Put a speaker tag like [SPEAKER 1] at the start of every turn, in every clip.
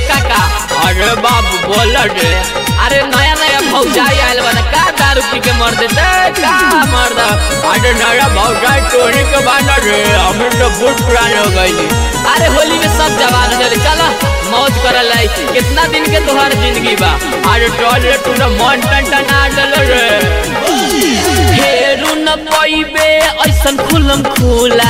[SPEAKER 1] काका अरे बाबू बोल रे अरे नया नया भौजाई आयल बना का दारू पी के मर देते का मर दा अरे नया भौजाई टोनी के बाना रे हम तो बहुत पुराने हो गई अरे होली में सब जवान हो चले चलो मौज करल लाई कितना दिन के तोहर जिंदगी बा अरे टोल रे तू मन टन टन आ डल रे फेरू न पइबे ऐसन खुलम खुला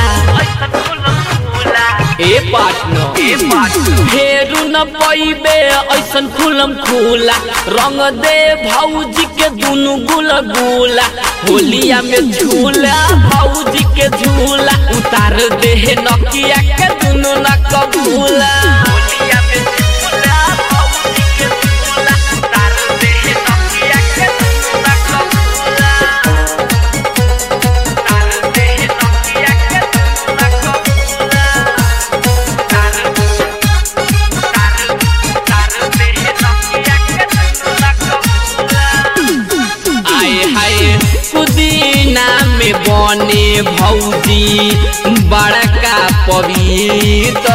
[SPEAKER 1] ए पार्टनर ए पार्टनर फेरू न पइबे ऐसन खुलम खुला रंग दे भौजी के दुनु गुला गुला होलिया में झूला भौजी के झूला उतार दे नकिया के दुनु न कबूला होलिया में झूला भौजी के झूला उतार दे नकिया के दुनु न कबूला उतार दे नकिया के दुनु न कबूला आए हाय पुदीना में बने भौजी बड़का पवित्र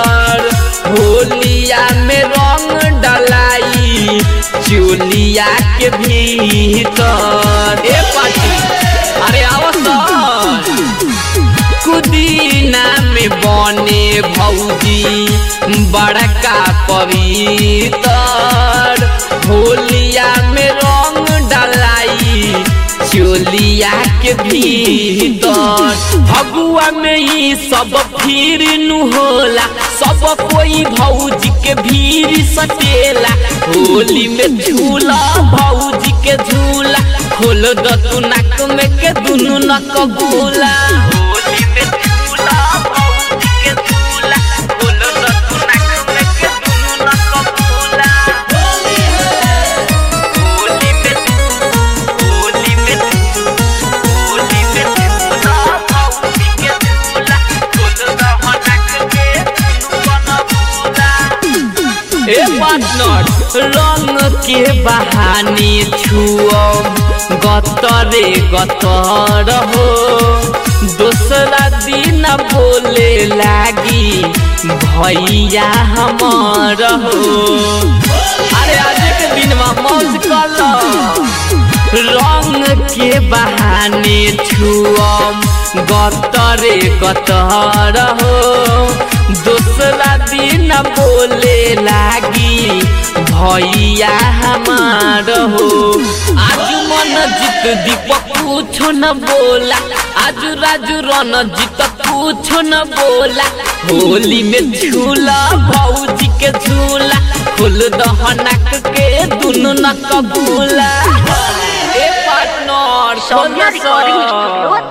[SPEAKER 1] होलिया में रंग डलाई चोलिया के भीतर ए पाटी अरे आवसन कुदीना में बने भौजी बड़का पवित्र होलिया में रंग डलाई चोलिया के भीतर भगुआ में ही सब फिर नु होला सब कोई भौजी के भीड़ सटेला होली में झूला भौजी के झूला खोल द तू नाक में के दुनु नक गोला होली में झूला भौजी के झूला खोल द तू नाक में के दुनु नक गोला होली में होली में होली में झूला भौजी के झूला खोल द नाक के दुनु नक गोला ए पार्टनर रंग के बहाने छुअम गतरे गतर हो दूसरा दिन बोले लागी भैया हमर हो अरे आज के दिन में मौज कर रंग के बहाने छुअम गतरे गतर हो दूसरा दिन बोले लागी भैया हमार हो आज मन जीत दीपक कुछो न बोला आज राजू रन जीत कुछो न बोला होली में झूला भौजी के झूला खोल दहनक के दुनु न कबूला ए पार्टनर
[SPEAKER 2] सौम्या रिकॉर्डिंग स्टूडियो